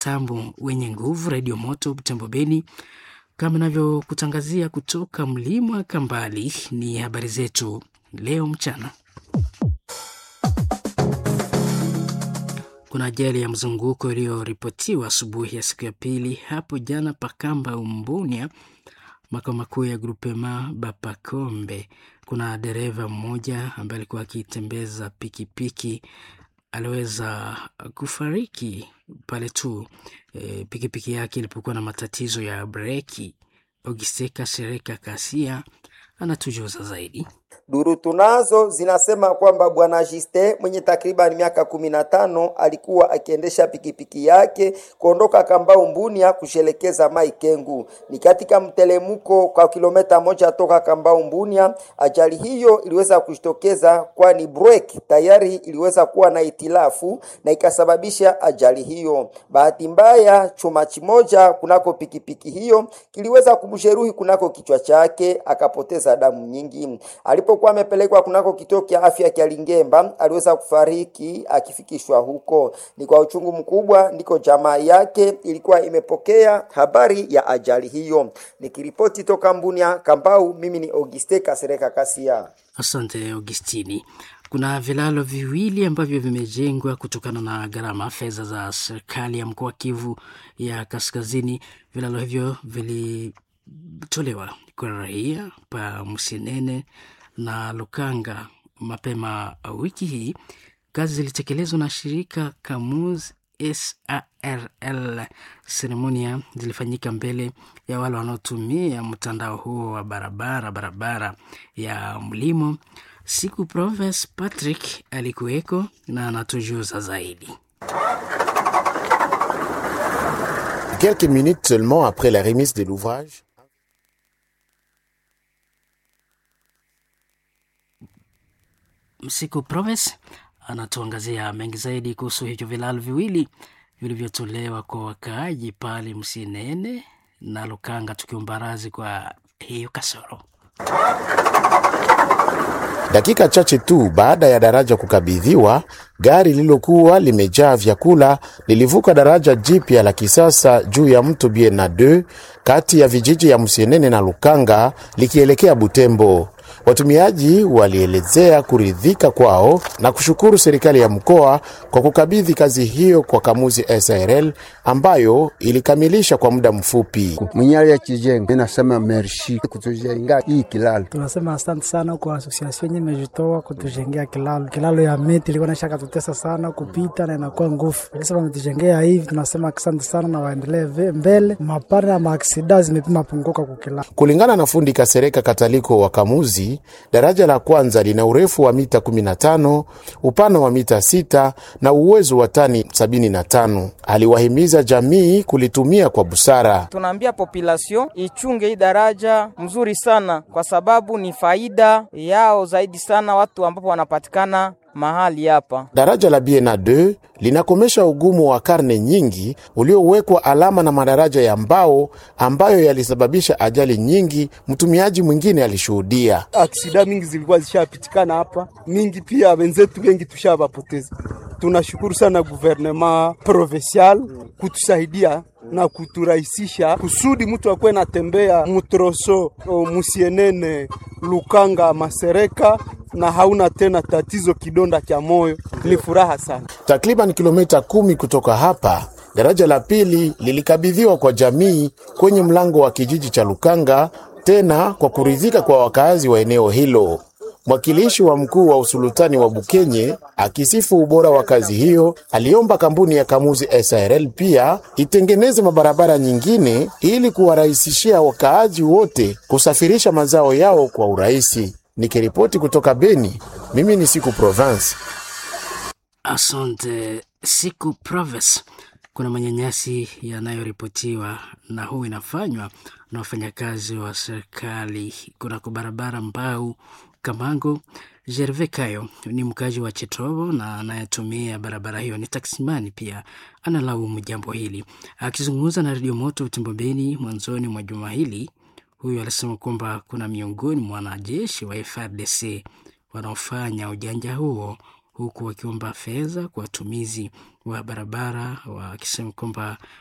mtambo wenye nguvu redio moto Butembo Beni, kama navyokutangazia kutoka mlima Kambali. Ni habari zetu leo mchana. Kuna ajali ya mzunguko iliyoripotiwa asubuhi ya siku ya pili hapo jana Pakamba Umbunia, makao makuu ya Grupema Bapakombe. Kuna dereva mmoja ambaye alikuwa akitembeza pikipiki aliweza kufariki pale tu e, pikipiki yake ilipokuwa na matatizo ya breki. Ogiseka Sereka Kasia anatujuza zaidi. Duru tunazo zinasema kwamba bwana Jiste mwenye takriban miaka kumi na tano alikuwa akiendesha pikipiki yake kuondoka Kambau Mbunia kushelekeza Mai Kengu. Ni katika mtelemuko kwa kilomita moja toka Kambau Mbunia. Ajali hiyo iliweza kujitokeza, kwani breki tayari iliweza kuwa na itilafu na ikasababisha ajali hiyo. Bahati mbaya, chuma kimoja kunako pikipiki hiyo kiliweza kumjeruhi kunako kichwa chake, akapoteza damu nyingi. Alipokuwa amepelekwa kunako kituo cha afya cha Lingemba aliweza kufariki akifikishwa huko. Ni kwa uchungu mkubwa ndiko jamaa yake ilikuwa imepokea habari ya ajali hiyo. Nikiripoti toka Mbunia Kambau, mimi ni Auguste Kasereka Kasia. Asante Augustini. Kuna vilalo viwili ambavyo vimejengwa kutokana na gharama fedha za serikali ya mkoa wa Kivu ya Kaskazini. Vilalo hivyo vilitolewa kwa raia pa Msinene na Lukanga mapema wiki hii. Kazi zilitekelezwa na shirika Kamuz SARL. Seremonia zilifanyika mbele ya wale wanaotumia mtandao huo wa barabara barabara ya mlimo. Siku Proves Patrick alikuweko na anatujuza zaidi. Quelques minutes seulement après la remise de l'ouvrage, Msiku Proves anatuangazia mengi zaidi kuhusu hivyo vilalo viwili vilivyotolewa kwa wakaaji pale Msinene na Lukanga, tukiumbarazi kwa hiyo kasoro. dakika chache tu baada ya daraja kukabidhiwa, gari lililokuwa limejaa vyakula lilivuka daraja jipya la kisasa juu ya mto Biena 2 kati ya vijiji ya Msienene na Lukanga likielekea Butembo. Watumiaji walielezea kuridhika kwao na kushukuru serikali ya mkoa kwa kukabidhi kazi hiyo kwa Kamuzi SRL ambayo ilikamilisha kwa muda mfupi. mwenyali ya kijengo inasema merci kutujenga hii kilalo. Tunasema asante sana kwa asosiasio yenye imejitoa kutujengea kilalo. Kilalo ya miti ilikuwa naisha katutesa sana kupita na inakuwa nguvu, lakini wametujengea hivi, tunasema asante sana na waendelee ve- mbele. Mapara na maaksida zimepima punguka kukilalo. Kulingana na fundi Kasereka Kataliko wa Kamuzi, daraja la kwanza lina urefu wa mita 15, upana wa mita 6 na uwezo wa tani 75. Aliwahimiza jamii kulitumia kwa busara. Tunaambia population ichunge hii daraja mzuri sana, kwa sababu ni faida yao zaidi sana watu ambapo wanapatikana mahali hapa. Daraja la Biena 2 linakomesha ugumu wa karne nyingi uliowekwa alama na madaraja ya mbao ambayo yalisababisha ajali nyingi. Mtumiaji mwingine alishuhudia. aksida mingi zilikuwa zishapitikana hapa mingi, pia wenzetu wengi tushavapoteza. Tunashukuru sana guvernema provincial kutusaidia na kuturahisisha kusudi mtu akuwe natembea mutroso o, musienene Lukanga Masereka na hauna tena tatizo kidonda cha moyo. Ni furaha sana. Takriban kilomita kumi kutoka hapa, daraja la pili lilikabidhiwa kwa jamii kwenye mlango wa kijiji cha Lukanga, tena kwa kuridhika kwa wakaazi wa eneo hilo. Mwakilishi wa mkuu wa usultani wa Bukenye akisifu ubora wa kazi hiyo, aliomba kampuni ya Kamuzi SRL pia itengeneze mabarabara nyingine ili kuwarahisishia wakaaji wote kusafirisha mazao yao kwa urahisi. Nikiripoti kutoka Beni, mimi ni Siku Province. Asante siku Proves. Kuna manyanyasi yanayoripotiwa na huu inafanywa na wafanyakazi wa serikali kunako barabara Mbau Kamango. Gerve Kayo ni mkazi wa Chetovo na anayetumia barabara hiyo ni taksimani, pia analaumu jambo hili. Akizungumza na redio Moto Utembo Beni mwanzoni mwa juma hili, huyu alisema kwamba kuna miongoni mwa wanajeshi wa FRDC wanaofanya ujanja huo huku wakiomba fedha kwa watumizi wa barabara, wakisema kwamba